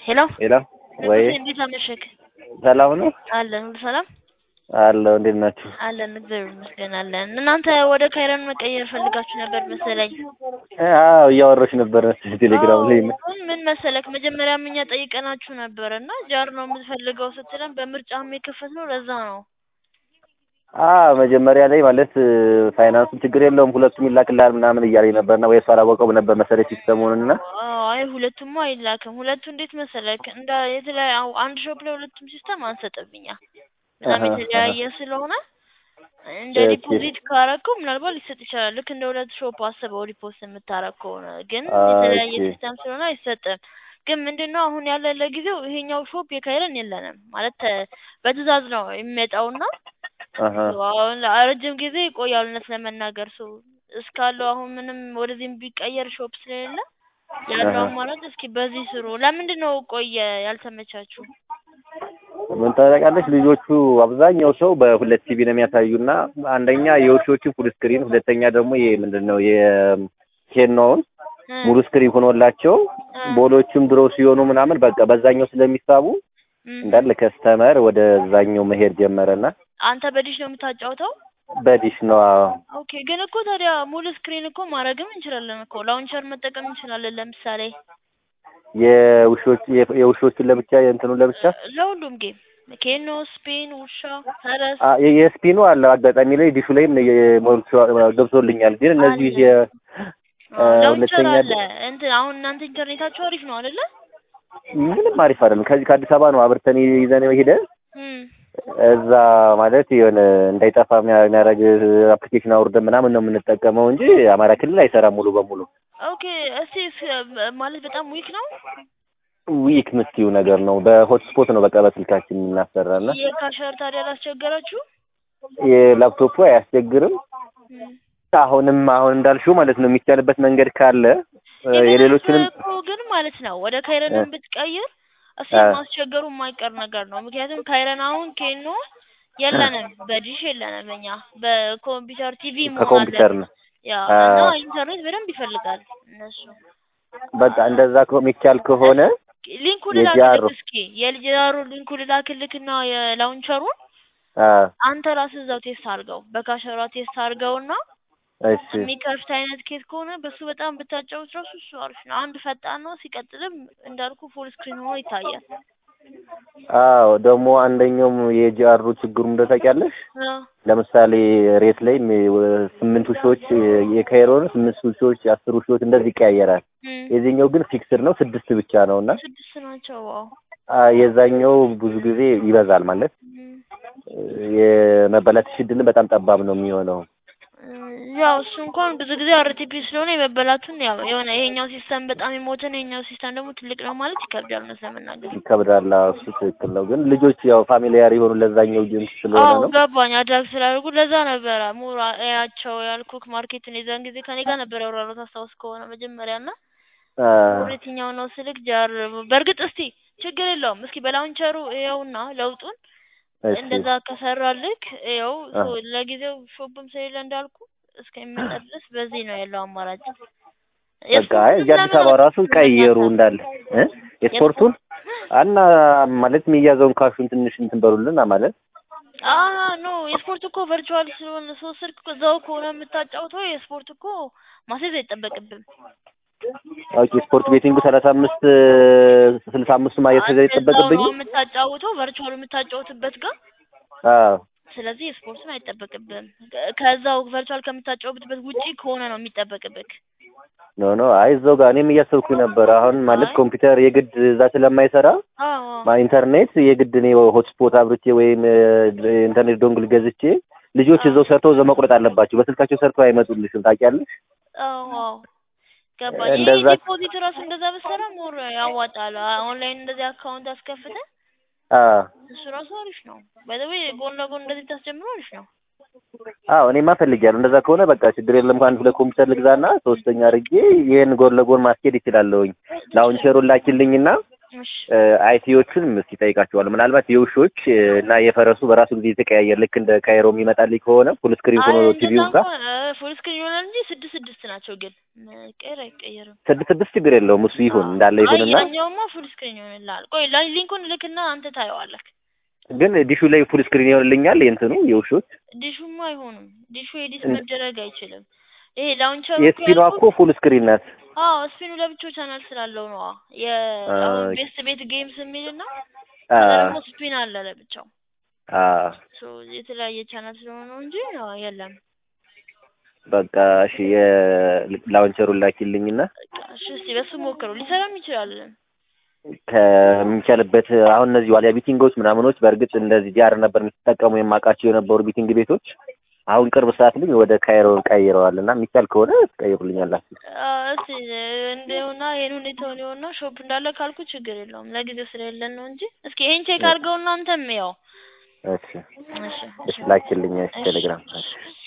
ሄሎ ሄሎ ወይ ንጉሴ እንዴት አመሸክ? ሰላም ነው አለን ሁሉ ሰላም አለው። እንዴት ናችሁ? አለን እግዚአብሔር ይመስገን አለን። እናንተ ወደ ካይረን መቀየር ፈልጋችሁ ነበር መሰለኝ። አዎ እያወራሽ ነበር መሰለኝ ቴሌግራም ላይ ነው። አሁን ምን መሰለክ መጀመሪያም እኛ ጠይቀናችሁ ነበር እና ጃር ነው የምትፈልገው ስትለን በምርጫም የከፈትነው ለዛ ነው። አ መጀመሪያ ላይ ማለት ፋይናንሱን ችግር የለውም ሁለቱም ይላክልሃል ምናምን እያለኝ ነበርና ወይ እሱ አላወቀውም ነበር መሰለኝ ሲስተሙን እና አዎ፣ አይ ሁለቱም አይላክም። ሁለቱ እንዴት መሰለክ እንደ የተለያዩ አንድ ሾፕ ላይ ሁለቱም ሲስተም አንሰጥብኛ በጣም አሃ፣ የተለያየ ስለሆነ እንደ ኦኬ። ዲፖዚት ካረከው ምናልባት ሊሰጥ ይችላል። ልክ እንደ ሁለት ሾፕ አስበው ዲፖዚት የምታረግ ከሆነ ግን የተለያየ ኦኬ። ሲስተም ስለሆነ አይሰጥም። ግን ምንድነው አሁን ያለ ለጊዜው ይሄኛው ሾፕ የካይረን የለንም ማለት ተ- በትዕዛዝ ነው የሚመጣውና አሃ አሁን ረጅም ጊዜ ይቆያል። እውነት ለመናገር ሰው እስካለው አሁን ምንም ወደዚህም ቢቀየር ሾፕ ስለሌለ ያለው አሃ። አማራጭ እስኪ በዚህ ስሩ። ለምንድን ነው ቆየ ያልተመቻችሁ? ምን ታደርጋለች ልጆቹ አብዛኛው ሰው በሁለት ቲቪ ነው የሚያሳዩና አንደኛ የውሾችን ፉል ስክሪን፣ ሁለተኛ ደግሞ ይሄ ምንድን ነው የኬኖውን እ ሙሉ ስክሪን ሆኖላቸው እ ቦሎቹም ድሮ ሲሆኑ ምናምን በቃ በዛኛው ስለሚሳቡ እም። እንዳለ ከስተመር ወደዛኛው መሄድ ጀመረና አንተ በዲሽ ነው የምታጫውተው? በዲሽ ነው አዎ። ኦኬ ግን እኮ ታዲያ ሙሉ ስክሪን እኮ ማድረግም እንችላለን እኮ ላውንቸር መጠቀም እንችላለን። ለምሳሌ የውሾች የውሾችን ለብቻ የእንትኑን ለብቻ ለሁሉም ጌም ኬኖ፣ ስፒን፣ ውሻ፣ ፈረስ አ- የ- የስፒኑ አለ አጋጣሚ ላይ ዲሹ ላይም የሞልቶ- ገብቶልኛል። ግን እነዚህ አለ። የ አዎ፣ አ፣ ላውንቸር ሁለተኛ አለ። እንትን አሁን እናንተ ኢንተርኔታችሁ አሪፍ ነው አይደለ? ምንም አሪፍ አይደለም። ከዚህ ከአዲስ አበባ ነው አብርተን ይዘን ሄደን እም። እዛ ማለት የሆነ እንዳይጠፋ የሚያ- የሚያደርግ አፕሊኬሽን አውርደን ምናምን ነው የምንጠቀመው እንጂ አማራ ክልል አይሰራም ሙሉ በሙሉ። ኦኬ እስቲ ስ- ማለት በጣም ዊክ ነው ዊክ ምስትዩ ነገር ነው። በሆትስፖት ነው በቃ በስልካችን የምናሰራና የካሸር ታዲያ አላስቸገራችሁ? የላፕቶፑ አያስቸግርም። እም። አሁንም አሁን እንዳልሽው ማለት ነው የሚቻልበት መንገድ ካለ እ፣ የሌሎችንም ኢቨን እኮ ግን ማለት ነው ወደ ካይረንን ብትቀይር እሱ አ። ማስቸገሩ የማይቀር ነገር ነው። ምክንያቱም ካይረን አሁን ኬኖ የለንም፣ በዲሽ የለንም። እኛ በኮምፒውተር ቲቪ መሆን ከኮምፒውተር አለበት። ነው ያ አ። እና ኢንተርኔት በደንብ ይፈልጋል እነሱ። በቃ እንደዛ ከ- የሚቻል ከሆነ ሊንኩን የጃሩ ልላክልክ እስኪ የልጃሩ ሊንኩን ልላክልክና የላውንቸሩን አ፣ አንተ ራስህ እዛው ቴስት አድርገው በካሸሯ ቴስት አድርገውና እሺ የሚከፍት አይነት ኬት ከሆነ በሱ በጣም ብታጫውት ራሱ እሱ አሪፍ ነው። አንድ ፈጣን ነው። ሲቀጥልም እንዳልኩ ፉል ስክሪን ሆኖ ይታያል። አዎ ደግሞ አንደኛውም የጂአሩ ችግሩ እንደው ታውቂያለሽ አዎ ለምሳሌ ሬት ላይ ም- ስምንት ውሾች የካይሮን ስምንት ውሾች አስር ውሾች እንደዚህ ይቀያየራል። እም፣ የዚህኛው ግን ፊክስድ ነው ስድስት ብቻ ነው እና ስድስት ናቸው። ዋው አ፣ የዛኛው ብዙ ጊዜ ይበዛል ማለት እም፣ የመበላት እድልን በጣም ጠባብ ነው የሚሆነው። እም፣ ያው እሱ እንኳን ብዙ ጊዜ አርቲፒ ስለሆነ የመበላቱን ያው የሆነ ይሄኛው ሲስተም በጣም የሞተ ነው፣ ይሄኛው ሲስተም ደግሞ ትልቅ ነው ማለት ይከብዳል እውነት ለመናገር። ይከብዳል። አዎ፣ እሱ ትክክል ነው። ግን ልጆች ያው ፋሚሊያር የሆኑ ለዛኛው ጅንስ ስለሆነ አዎ ነው። ገባኝ። አድራግ ስላደርጉ ለዛ ነበረ ሙራ ያቸው ያልኩክ ማርኬትን የዛን ጊዜ ከኔ ጋር ነበር ያወራሁት አስታውስ ከሆነ መጀመሪያ እና አ፣ የትኛው ነው ስልክ ጃር በእርግጥ እስቲ ችግር የለውም እስኪ በላውንቸሩ ይኸውና ለውጡን እሺ እንደዛ ከሰራልክ ይኸው አ፣ ሶ ለጊዜው ሾፕም ስለሌለ እንዳልኩ እስከሚመጣ ድረስ በዚህ ነው ያለው አማራጭ። በቃ አይ እዚህ አዲስ አበባ ራሱ ቀየሩ እንዳለ እ የስፖርቱን እና ማለት የሚያዘውን ካሹን ትንሽ እንትን በሉልን ማለት አ ኖ የስፖርት እኮ ቨርቹዋል ስለሆነ ሰው ስልክ እዛው ከሆነ የምታጫውተው የስፖርት እኮ ማስያዝ አይጠበቅብም። ኦኬ ስፖርት ቤቲንጉ ሰላሳ አምስት ስልሳ አምስቱ ማየት አንተ እዛው ይጠበቅብኝ ነው የምታጫውተው ቨርቹዋል የምታጫውትበት ጋር አዎ ስለዚህ የስፖርትን አይጠበቅብም። ከ- ከዛው ቨርቹዋል ከምታጫውትበት ውጪ ከሆነ ነው የሚጠበቅብክ። ኖ ኖ አይ እዛው ጋር እኔም እያሰብኩኝ ነበር አሁን ማለት አይ ኮምፒውተር የግድ እዛ ስለማይሰራ አዎ ማ- ኢንተርኔት የግድ እኔ ሆትስፖት አብርቼ ወይም እ፣ ኢንተርኔት ዶንግል ገዝቼ ልጆች አዎ እዛው ሰርተው እዛው መቁረጥ አለባቸው። በስልካቸው ሰርተው አይመጡልሽም ታውቂያለሽ። አዎ አዎ ገባኝ። ይሄ እንደዛ ዲፖዚት ራሱ እንደዛ ብትሰራ ሞር ያዋጣል። ኦንላይን እንደዚህ አካውንት አስከፍተህ አ እሱ ራሱ አሪፍ ነው። ባይ ዘ ዌይ ጎን ለጎን እንደዚህ ታስጀምረው አሪፍ ነው። አዎ እኔማ ፈልጊያለሁ። እንደዛ ከሆነ በቃ ችግር የለም። ከአንድ ሁለት ኮምፒውተር ልግዛና ሶስተኛ አድርጌ ይሄን ጎን ለጎን ማስኬድ ይችላለሁኝ። ላውንቸሩን ላኪልኝና እሺ አይቲዎቹን እስኪ ጠይቃቸዋለሁ። ምናልባት የውሾች እ፣ እና የፈረሱ በራሱ ጊዜ የተቀያየር ልክ እንደ ካይሮ የሚመጣልኝ ከሆነ ፉል ስክሪን ሆኖ አይ እንደዛ ቲቪው ጋር እንኳን ፉል ስክሪን ይሆናል እንጂ ስድስት ስድስት ናቸው ግን መቀየር አይቀየርም። ስድስት ስድስት ችግር የለውም እሱ ይሁን አዎ። እንዳለ አይ ይሁንና ያኛውማ ፉል ስክሪን ይሆንልሃል። ቆይ ላ- ሊንኩን ልክና አንተ ታየዋለህ። ግን ዲሹ ላይ ፉል ስክሪን ይሆንልኛል የእንትኑ የውሾች ዲሹማ አይሆንም። ዲሹ ኤዲት መደረግ አይችልም። ይሄ ላውንቸሩ የስፒኗ እኮ ፉል ስክሪን ናት። አዎ ስፒኑ ለብቻው ቻናል ስላለው ነው። የአሁን ኦኬ። ቤስት ቤት ጌምስ የሚልና አ ከዛ ደግሞ ስፒን አለ ለብቻው አ ሶ የተለያየ ቻናል ስለሆነ ነው እንጂ አዎ የለም። በቃ እሺ የላውንቸሩን ላኪልኝና በቃ እሺ እስኪ በሱ ሞክረው ሊሰራም ይችላል። ከሚቻልበት አሁን እነዚህ ዋሊያ ቢቲንጎች ምናምኖች በእርግጥ እንደዚህ ዲያር ነበር የሚጠቀሙ የማውቃቸው የነበሩ ቢቲንግ ቤቶች አሁን ቅርብ ሰዓት ልኝ ወደ ካይሮ ቀይረዋል እና የሚቻል ከሆነ ትቀይሩልኛላችሁ። አዎ እስኪ እንደውና ይሄን ሁኔታውን ይኸውና ሾፕ እንዳለ ካልኩ ችግር የለውም ለጊዜው ስለሌለን ነው እንጂ እስኪ ይሄን ቼክ አድርገውና አንተም ያው እሺ እሺ እሺ ላኪልኝ እሺ ቴሌግራም እሺ